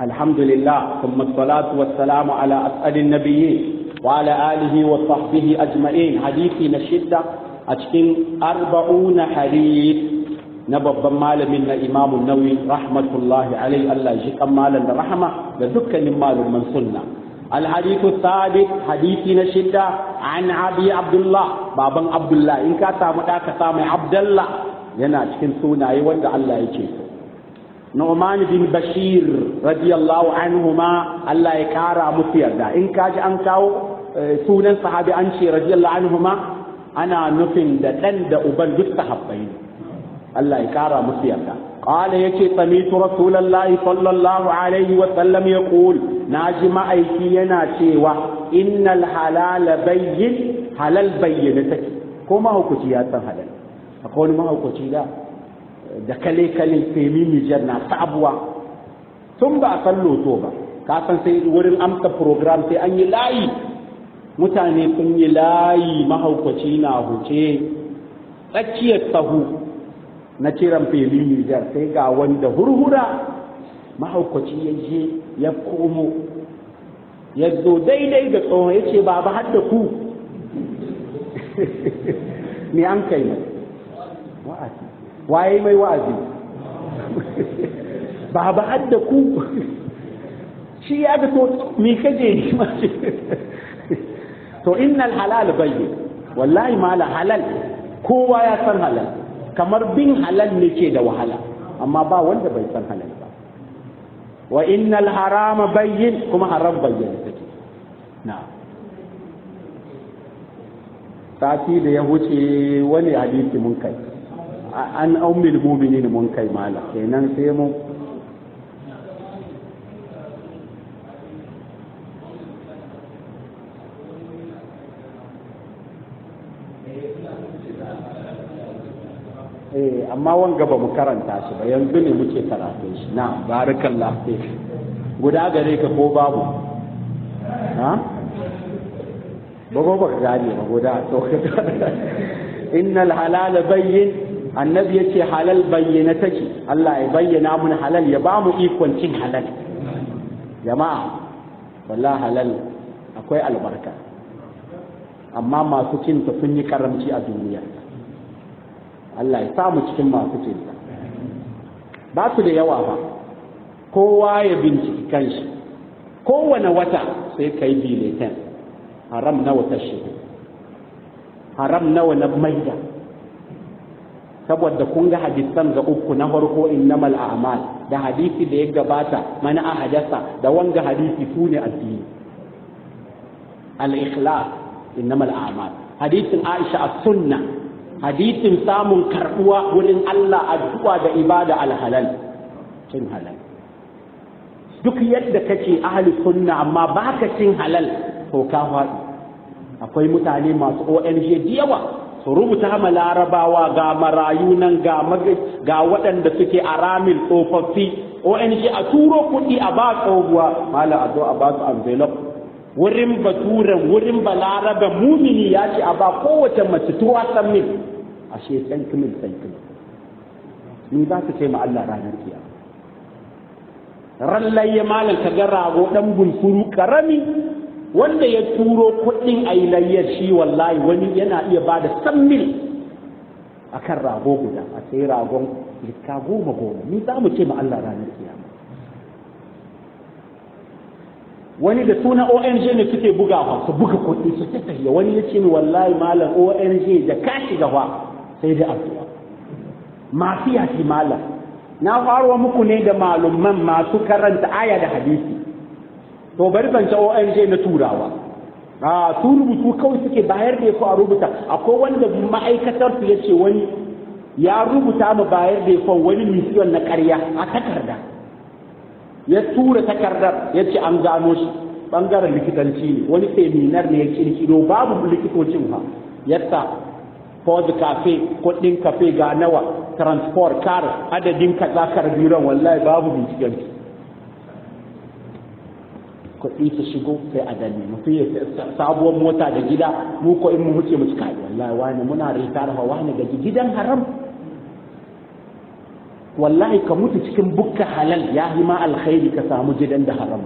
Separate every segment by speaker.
Speaker 1: الحمد لله ثم الصلاة والسلام على أسأل النبيين وعلى آله وصحبه أجمعين حديثي نشدة أتكين أربعون حديث نبض مال من إمام النووي رحمة الله عليه الله يجيك مالا رحمة لذكا مال من سنة الحديث الثالث حديث نشدة عن أبي عبد الله بابا عبد الله إن كاتا مداك سامي عبد الله yana cikin sunaye wanda Allah ya ce Nu'man bin Bashir radiyallahu anhuma Allah ya kara musu yarda in kaji an kawo sunan sahabi an ce radiyallahu anhuma ana nufin da dan da uban duk sahabbai ne Allah ya kara musu yarda قال يكي سميت رسول الله صلى الله عليه وسلم يقول ناجم أيكينا شيوا إن الحلال بين حلال بينتك كما هو كتيات حلال akwai wani mahaukaci da da kale-kale femi nijar na sabuwa tun ba a san loto ba ka san sai wurin amsa program sai an yi layi mutane sun yi layi mahaukaci na huce tsakiyar sahu na ciran femi nijar sai ga wanda hurhura mahaukaci ya je ya komo ya zo daidai da tsohon ya ce ba ba hadda ku ne an kai mai wa'azi waye mai wa'azi ba ba hadda ku shi ya ga to me kaje ni ma to innal halal bayyin wallahi mala halal kowa ya san halal kamar bin halal ne ke da wahala amma ba wanda bai san halal ba wa innal harama bayyin kuma haram bayyin take na'am sati da ya wuce wani hadisi mun kai an ummul mu'minin mun kai mala kenan sai mu eh amma wanga ba mu karanta shi ba yanzu ne muke karatu shi na barakallahu fi guda gare ka ko babu ha ba ba gane ba guda to innal halal bayyin annabi yace halal bayyana take Allah ya bayyana mun halal ya ba mu ikon cin halal jama'a wallahi halal akwai albarka amma masu cin ta sun yi karamci a duniya Allah ya sa mu cikin masu cin ta ba su da yawa ba kowa ya binciki kanshi kowane wata sai kai biletin haram nawa ta shigo haram nawa na maida saboda kun ga hadisan ga uku na farko innamal a'mal da hadisi da ya gabata mana a hadasa da wanga hadisi su ne addini al-ikhlas innamal a'mal hadisin Aisha as-sunna hadisin samun karbuwa wurin Allah addu'a da ibada al-halal cin halal duk yadda kake ahli sunna amma baka cin halal to ka faɗi akwai mutane masu ONG da yawa su rubuta ma larabawa ga marayu nan ga ga waɗanda suke a ramin tsofaffi ONG a turo kuɗi a ba tsohuwa mala a zo a ba su envelope wurin baturen wurin balaraba mumini ya ce a ba kowace mace tuwa san min ashe san kimin san kimin ni za ka ce ma Allah ranar kiyama rallaye malam ka ga rago dan bunsuru karami wanda ya turo kuɗin a yi layyar shi wallahi wani yana iya ba da san mil a kan rago guda a sai ragon likka goma goma ni za mu ce ma Allah ranar kiyama wani da suna ONG ne suke bugawa su buga kuɗi su tattahiya wani ya ce ni wallahi malam ONG da ka shiga fa sai da addu'a mafiya shi malam na faruwa muku ne da malumman masu karanta aya da hadisi to bari zance ONG na turawa a su rubutu kawai suke bayar da ko a rubuta akwai wanda ma'aikatar su yace wani ya rubuta mu bayar da ko wani misiyon na ƙarya a takarda ya tura takardar ya ce an gano shi bangaren likitanci ne wani seminar ne ya kirkiro babu likitocin ha yasa Ford cafe kudin cafe ga nawa transport car adadin kaza karbiran wallahi babu binciken kuɗi su shigo sai a danne mutum ya sabuwar mota da gida mu ko in mu huce mu cika wallahi wani muna ritar fa wani ga gidan haram wallahi ka mutu cikin bukka halal ya yi ma alkhairi ka samu gidan da haram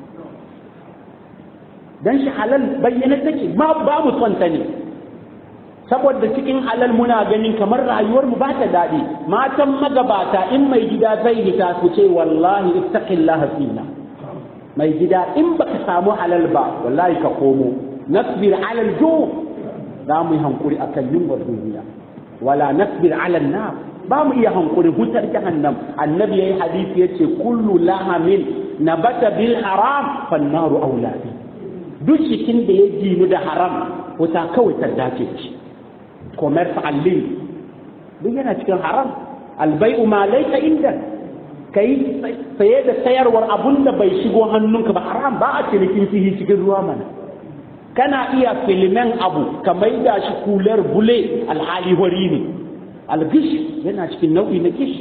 Speaker 1: dan shi halal bayyana take ma ba mu son ta ne saboda cikin halal muna ganin kamar rayuwar mu ba ta daɗi matan magabata in mai gida zai hita su ce wallahi ittaqillaha fina mai gida in baka samu halal ba wallahi ka komo nasbir ala alju za mu yi hankuri akan yunwar duniya wala nasbir ala nar ba mu iya hankuri hutar jahannam annabi yayi hadisi yace kullu lahamin nabata bil haram fan naru auladi duk cikin da ya ginu da haram wuta kawai ta dace shi commerce allin duk yana cikin haram albai'u ma laika inda kai saye da sayarwar abun da bai shigo hannunka ba haram ba a cinikin fihi cikin ruwa mana kana iya filimen abu ka maida shi kular bule alhali wari ne algish yana cikin nau'i na gish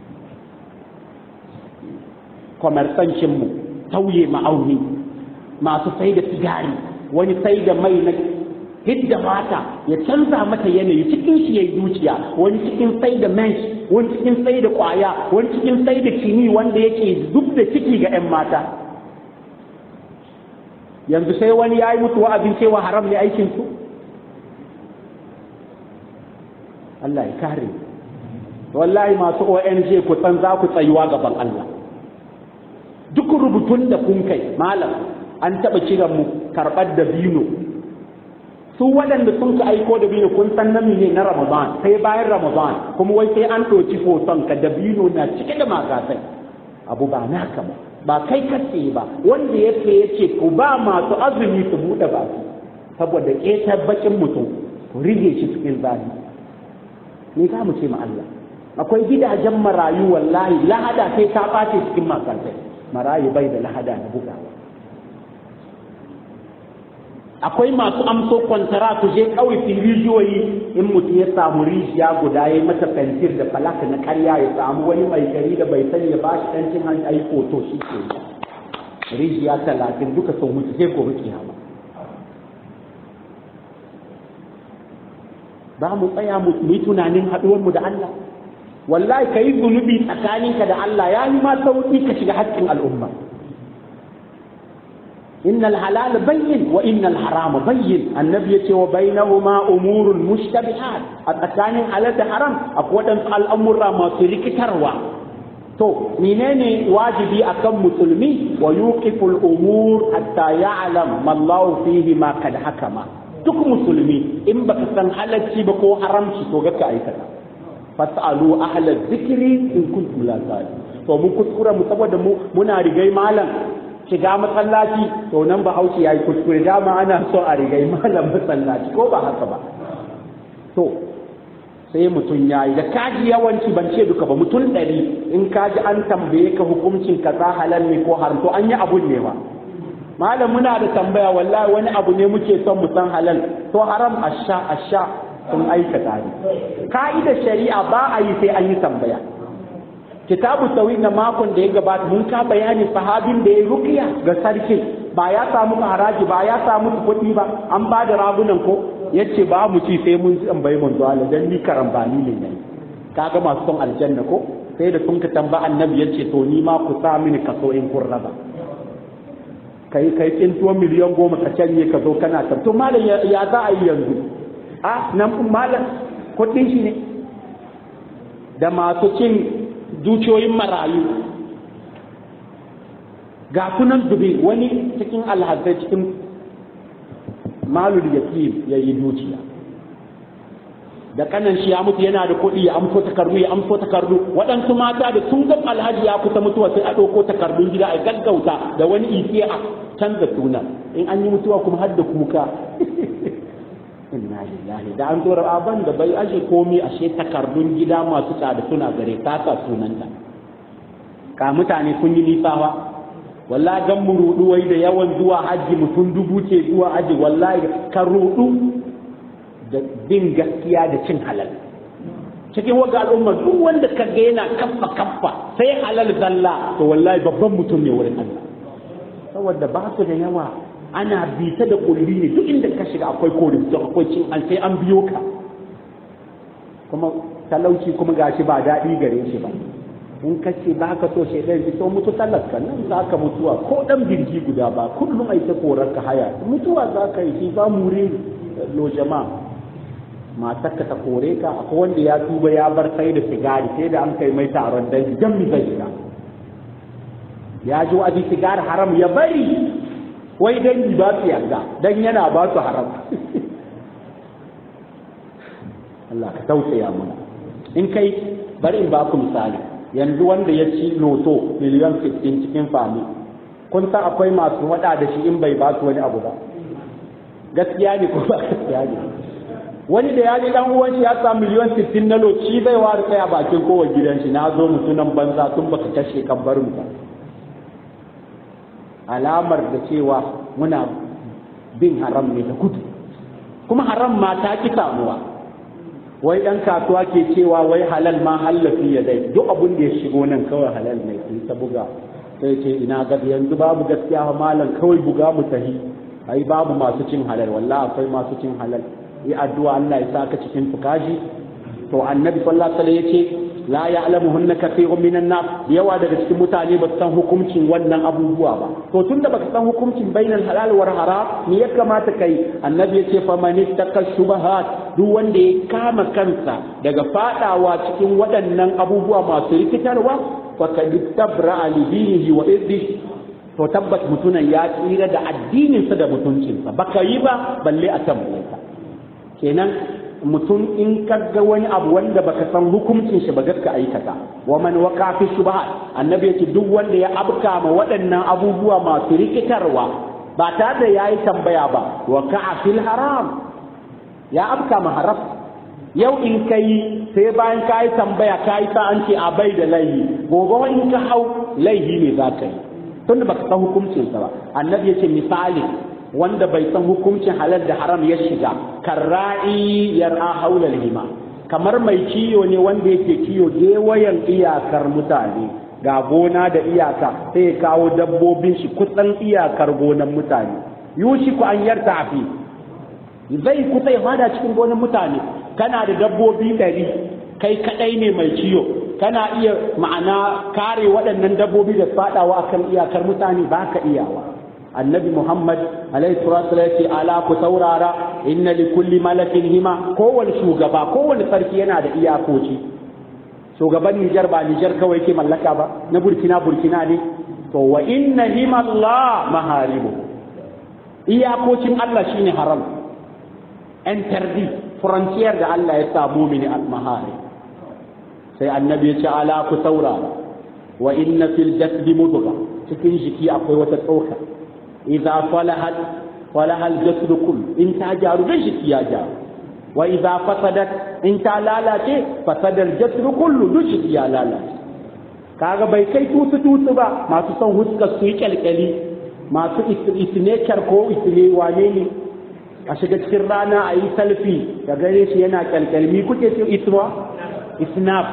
Speaker 1: kwamarsancinmu tauye ma'auni masu sai da sigari wani sai da mai na hidda mata ya canza mata yanayi cikin shi ya yi dukiya wani cikin sai da mensh wani cikin sai da kwaya wani cikin sai da kini wanda yake duk da ciki ga 'yan mata yanzu sai wani ya yi mutu wa'azin cewa haram ne aikin su Allah ya kare wallahi masu ONG ku san za ku tsayuwa gaban Allah duk rubutun da kun kai malam an taɓa kiran mu karɓar da bino su waɗanda sun ka aiko da bino kun san nami ne na Ramadan sai bayan Ramadan kuma wai sai an ɗauki hoton ka da bino na cike da magasai abu ba naka ba ba kai kace ba wanda ya ce yace ku ba masu azumi su buɗe baki saboda ƙetar bakin mutum ku rige shi cikin zani me za mu ce ma Allah akwai gidajen marayu wallahi lahada sai ta ɓace cikin makartai marayu bai da lahada na bugawa akwai masu amso kwantara ku je kawai fi rijiyoyi in mutum ya samu rijiya guda ya mata fentir da falaka na karya ya samu wani mai gari da bai sani ya bashi dan cin hanci ayi foto shi ke rijiya talatin duka sun mutu sai gobe kiyama ba mu tsaya mu yi tunanin haɗuwar mu da Allah wallahi ka yi zunubi tsakaninka da Allah ya yi ma sauƙi ka shiga haƙƙin al'umma إن الحلال بين وإن الحرام بين النبي يتي وبينهما أمور مشتبهات الأكاني على حرام أقول أن الأمر ما تريك تروى تو منين واجبي أكم مسلمي ويوقف الأمور حتى يعلم ما الله فيه ما قد حكم duk musulmi in baka san halacci ba ko haramci to ga ka aikata fasalu ahla zikri in kuntum la to mun kuskura mu saboda mu muna rigai malam shiga masallaci to nan ba haushi ya yi kuskure dama ana so a rigai malam masallaci ko ba haka ba to sai mutum ya yi da kaji yawanci ban ce duka ba mutum ɗari in kaji an tambaye ka hukuncin kaza halal ne ko haram to an yi abun ne ba malam muna da tambaya wallahi wani abu ne muke son mu san halal to haram asha asha sun aikata ne ka'idar shari'a ba a yi sai an yi tambaya kitabu tawhid na makon da ya gabata mun ka bayani sahabin da ya rukiya ga sarki ba ya samu haraji ba ya samu kuɗi ba an ba da ragunan ko yace ba mu ci sai mun tambayi manzo Allah dan ni karambani ne ne kaga masu son aljanna ko sai da sun ka tamba annabi yace to ni ma ku sa mini kaso in kun raba kai kai tsintuwa miliyan goma ka canye ka zo kana ta to malam ya za a yi yanzu a nan malam kuɗin shi ne da masu cin dukiyoyin marayu ga kunan dubi wani cikin alhazai cikin malul yatim ya yi dukiya da kanan shi ya mutu yana da kuɗi ya amso takardu ya amso takardu waɗansu mata da sun ga alhaji ya kusa mutuwa sai a ɗauko takardun gida a gaggauta da wani ike a canza suna in an yi mutuwa kuma har da kuka inna lillahi da an tura aban da bai ashe komi ashe takardun gida masu tsada suna gare ta sa sunanta ka mutane sun yi nisawa wallahi gan mu rudu wai da yawan zuwa haji mutum dubu ce zuwa haji wallahi ka rudu da bin gaskiya da cin halal cikin waga al'umma duk wanda ka ga yana kaffa kaffa sai halal zalla to wallahi babban mutum ne wurin Allah saboda ba su da yawa ana bita da kulli ne duk inda ka shiga akwai korifto akwai cin an sai an biyo ka kuma talauci kuma gashi ba daɗi gare shi ba in ka ce ba ka so shaidan ki to mutu talaka nan za ka mutuwa ko dan birgi guda ba kullum ai ta korar ka haya mutuwa za ka yi shi ba muri lo jama'a matar ka ta kore ka akwai wanda ya tuba ya bar sai da sigari sai da an kai mai taron dangi dan mi zai shiga ya ji wa'azi sigari haram ya bari wai dangi ba su yarda dan yana ba su haram Allah ka tausaya mana in kai bari in ba ku misali yanzu wanda ya ci loto miliyan 15 cikin fami kun san akwai masu wada da shi in bai ba su wani abu ba gaskiya ne ko ba gaskiya ne wani da ya ji dan uwan shi ya sa miliyan 60 na loci zai ware kai a bakin kowa gidan shi na zo mutunan banza tun baka kashe kan bar mu ba alamar da cewa muna bin haram ne da gudu kuma haram ma ta ki samuwa wai ɗan kasuwa ke cewa wai halal ma hallafi ya dai duk abin da ya shigo nan kawai halal ne sun ta buga sai ce ina ga yanzu babu gaskiya wa malam kawai buga mu tahi ai babu masu cin halal wallahi akwai masu cin halal yi addu'a Allah ya saka cikin fukashi to annabi sallallahu alaihi wasallam yace la ya'lamuhunna kathirun minan nas yawa daga cikin mutane ba su san hukuncin wannan abubuwa ba to tunda baka san hukuncin bainal halal war haram me ya kamata kai annabi yace fa man ittaka shubahat duk wanda ya kama kansa daga fadawa cikin waɗannan abubuwa masu rikitarwa fa kad tabra li dinihi wa irdihi to tabbat mutunan ya tsira da addininsa da mutuncinsa baka yi ba balle a tambaye ka kenan mutum in kaga wani abu wanda baka san hukuncin shi ba gaska aikata wa man waqa fi shubhat annabi yake duk wanda ya abka ma waɗannan abubuwa masu rikitarwa ba tare da yayi tambaya ba waqa fil haram ya abka ma haram yau in kai sai bayan ka yi tambaya ka yi sa an ce a bai da laihi gobe in ka hau laihi ne za ka yi tunda baka san hukuncinsa ba annabi yace misali wanda bai san hukuncin halal da haram ya shiga karra'i yar'a haulal hima kamar mai kiyo ne wanda yake kiyo gewayen iyakar mutane ga gona da iyaka sai ya kawo dabbobin shi kusan iyakar gonan mutane yushi ku an yarta afi zai kusa ya fada cikin gonan mutane kana da dabbobi ɗari kai kaɗai ne mai ciyo kana iya ma'ana kare waɗannan dabbobi da faɗawa akan iyakar mutane ba ka iyawa annabi muhammad alaihi salatu ce ala ku saurara inna li kulli malakin hima kowane shugaba kowane sarki yana da iyakoci shugaban nijar ba nijar kawai ke mallaka ba na burkina burkina ne to wa inna hima allah maharibu iyakocin allah shine haram interdi frontier da allah ya sa mumini al-mahari sai annabi ya ce ala ku saurara wa inna fil jasdi mudghah cikin jiki akwai wata tsoka idza falahat falahal jasdu kull in ta jaru dan jiki ya jaru wa idza fasadat in ta lalace fasadal jasdu kullu duk jiki ya lalace kaga bai kai tutu tutu ba masu son huskar su yi kyalkyali masu isnekar ko isne wane ne a shiga cikin rana a yi salfi da gare shi yana kyalkyalmi kuke ce isma isnaf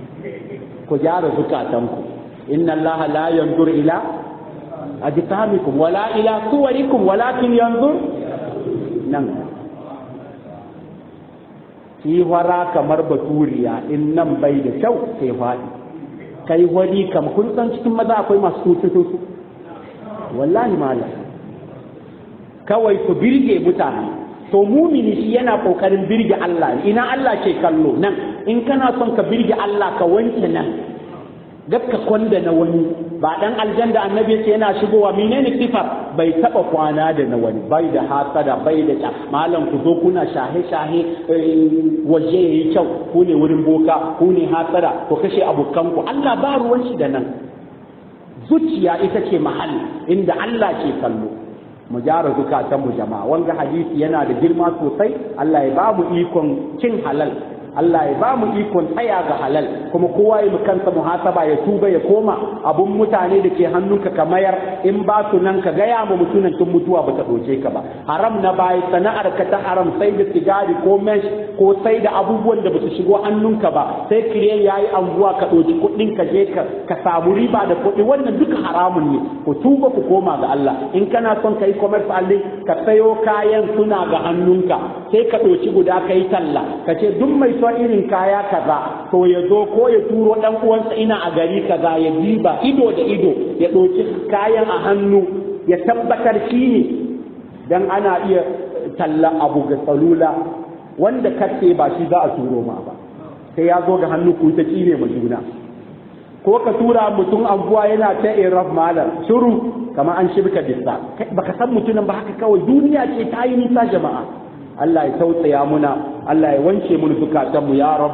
Speaker 1: ku gyara zukatanku inna allaha la yanzur ila ajsamikum wala ila suwarikum walakin yanzur nan ki wara kamar baturiya in nan bai da kyau sai faɗi kai wani kam kun san cikin maza akwai masu tututu wallahi malam kawai ku birge mutane to mumini shi yana kokarin birge Allah ina Allah ke kallo nan in kana son ka birge Allah ka wanke nan gakka kwanda na wani ba dan aljanda annabi yace yana shigowa menene sifar bai taba kwana da na wani bai da hasada bai da ta malam ku zo kuna shahe shahe waje yayi kyau ku ne wurin boka ku ne hasada ku kashe abokan ku Allah ba ruwan shi da nan zuciya ita ce mahalli inda Allah ke kallo mu gyara zukatan mu jama'a wanga hadisi yana da girma sosai Allah ya ba mu ikon cin halal Allah ya ba mu ikon tsaya ga halal kuma kowa ya mu kansa muhasaba ya tuba ya koma abun mutane da ke hannunka ka mayar in ba su nan ka gaya ma mutunan tun mutuwa ba ta ɗauke ka ba haram na bayi sana'ar ka ta haram sai da sigari ko mesh ko sai da abubuwan da ba su shigo hannunka ba sai kire ya yi anguwa ka ɗauki kuɗin ka je ka samu riba da kuɗi wannan duka haramun ne ku tuba ku koma ga Allah in kana son ka yi commerce allin ka sayo kayan suna ga hannunka sai ka ɗauki guda ka yi talla ka ce duk mai son son irin kaya kaza to ya zo ko ya turo dan uwansa ina a gari kaza ya diba ido da ido ya ɗauki kayan a hannu ya tabbatar shi ne dan ana iya talla abu ga salula wanda kace ba shi za a turo ma ba sai ya zo ga hannu ku ta cire ma juna ko ka tura mutum anguwa yana ta iraf malam shiru kamar an shirka bisa baka san mutumin ba haka kawai duniya ce ta yi nisa jama'a Allah ya tausaya muna Allah ya wanke mun zukatanmu ya rab